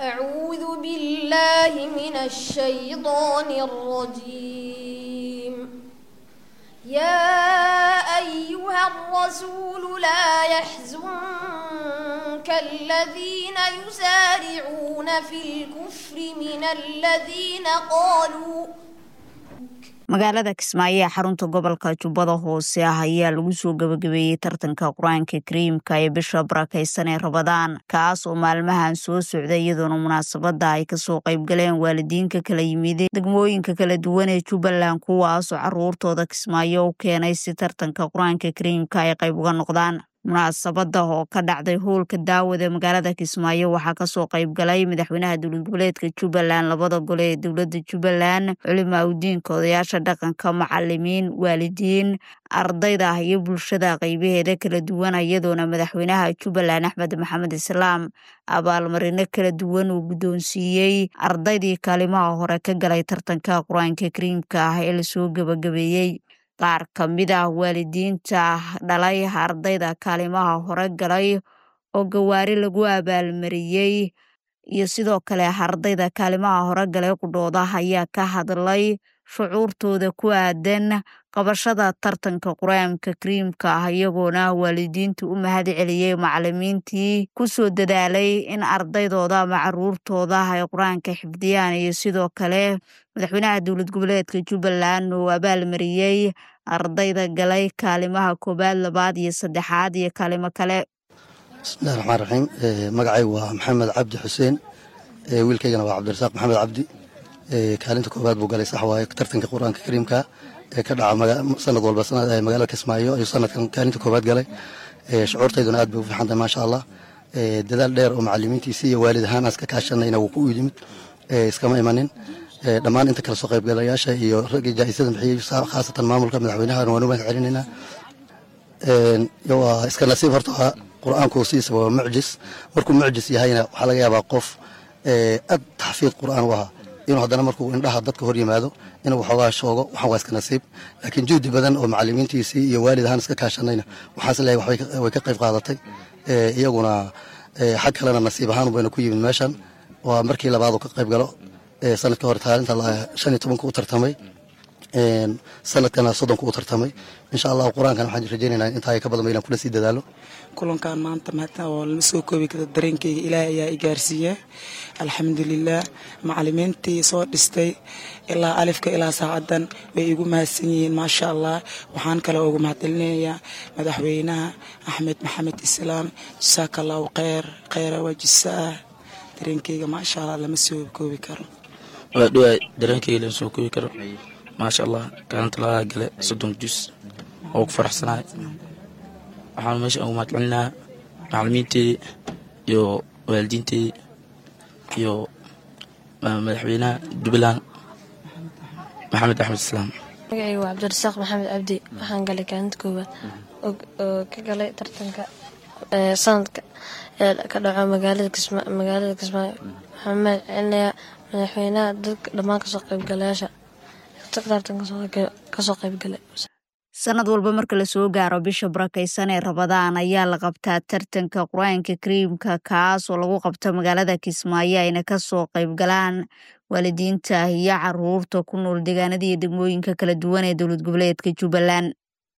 أعوذ بالله من الشيطان الرجيم يا أيها الرسول لا يحزنك الذين يسارعون في الكفر من الذين قالوا magaalada kismaayo ee xarunta gobolka jubbada hoose ah ayaa lagu soo gabagabeeyey tartanka qur-aanka kariimka ee bisha barakaysan ee rabadaan kaas oo maalmahan soo socda iyadoona munaasabada ay kasoo qaybgaleen waalidiinka kala yimid degmooyinka kala duwan ee jubbaland kuwaasoo caruurtooda kismaayo u keenay si tartanka qur-aanka kariimka ay qayb uga noqdaan munaasabada oo ka dhacday howlka daawada magaalada kismaayo waxaa kasoo qaybgalay madaxweynaha dowlad goboleedka jubbaland labada gole ee dowlada jubbaland culimaa udiinka odayaasha dhaqanka macalimiin waalidiin ardayda ah iyo bulshada qeybaheeda kala duwan iyadoona madaxweynaha jubbaland axmed maxamed islaam abaalmarino kala duwan uu guddoonsiiyey ardaydii kaalimaha hore ka galay tartanka qur-aanka kariimka ah ee lasoo gabagabeeyey qaar ka mid ah waalidiinta dhalay ardayda kaalimaha hore galay oo gawaari lagu abaalmariyey iyo sidoo kale ardayda kaalimaha hore galay qudhooda ayaa ka hadlay shucuurtooda ku aadan qabashada tartanka qur-aanka kariimka ah iyagoona waalidiinta u mahad celiyey macalimiintii kusoo dadaalay in ardaydooda ama caruurtooda ay qur-aanka xifdiyaan iyo sidoo kale madaxweynaha dowlad goboleedka jubbaland oo abaalmariyey ardayda galay kaalimaha koowaad labaad iyo saddexaad iyo kaalimo kale bismillahi raxmaan raxiim magacaygu waa maxamed cabdi xuseen wiilkaygana waa cabdirasaaq maxamed cabdi kaalinta koowaad buu galay sax waaye tartanka qur-aanka kariimka ee ka dhaca sanad walba magaalada kismaayo ayuu sanadkan kaalinta koowaad galay shucuurtayduna aad bay u fiixantay maasha allah dadaal dheer oo macalimiintiisi iyo waalid ahaan aska kaashanayna wuu ku yimid iskama imanin dhammaan inta kale soo qaybgalayaasha iyo raggii jaa-isada bixiyey khaasatan maamulka madaxweynahana waan u mahad celinaynaa waa iska nasiib horta qur-aanku sidiisa waa mucjis markuu mucjis yahayna waxaa laga yaabaa qof aad taxfiid qur-aan u ahaa inuu haddana markuu indhaha dadka hor yimaado inuu waxoogaa shoogo waxaan waa iska nasiib laakiin juhdi badan oo macalimiintiisii iyo waalid ahaan iska kaashanayna waxaas leeyahay way ka qayb qaadatay iyaguna xag kalena nasiib ahaan bayna ku yimid meeshan waa markii labaadu ka qayb galo sanadka hore taalinta shan iyo tobanka u tartamay sanadkana soddonka u tartamay insha allahu qur-aankan waxaan rajaynaynaa intaa ka badan ba inaan kula sii dadaalo kulankan maanta maata oo lama soo koobi karo dareenkayga ilaahay ayaa i gaarsiiya alxamdulilah macalimiintii soo dhistay ilaa alifka ilaa saacadan way igu mahadsan yihiin maasha allah waxaan kale ugu mahadcelinayaa madaxweynaha axmed maxamed islaam jasaaka allahu kheyr kheyra waa jisaah dareenkayga maasha allah lama soo koobi karo waa dhawaay dareenkayga lama soo koobi karo maasha allah kaalinta lagaa gale soddon jus oo ku faraxsanahay waxaan meesha ugu mahadcelinahaa macalimiinteedii iyo waalidiinteedii iyo madaxweynaha jubbaland maxamed axmed islaam magacaygu waa cabdirasaaq maxamed cabdi waxaan galay kaalinta koowaad oo ka galay tartanka sanadka ee ka dhaco magaalada kismaayo waxaan mahad celinayaa madaxweynaha dadka dhammaan kasoo qaybgalayaasha tartanka kasoo qaybgalay sanad walba marka lasoo gaaro bisha barakaysan ee rabadaan ayaa la qabtaa tartanka qur-aanka kariimka kaas oo lagu qabto magaalada kismaayo ayna kasoo qaybgalaan waalidiinta iyo caruurta ku nool deegaanada iyo degmooyinka kala duwan ee dowlad goboleedka jubbaland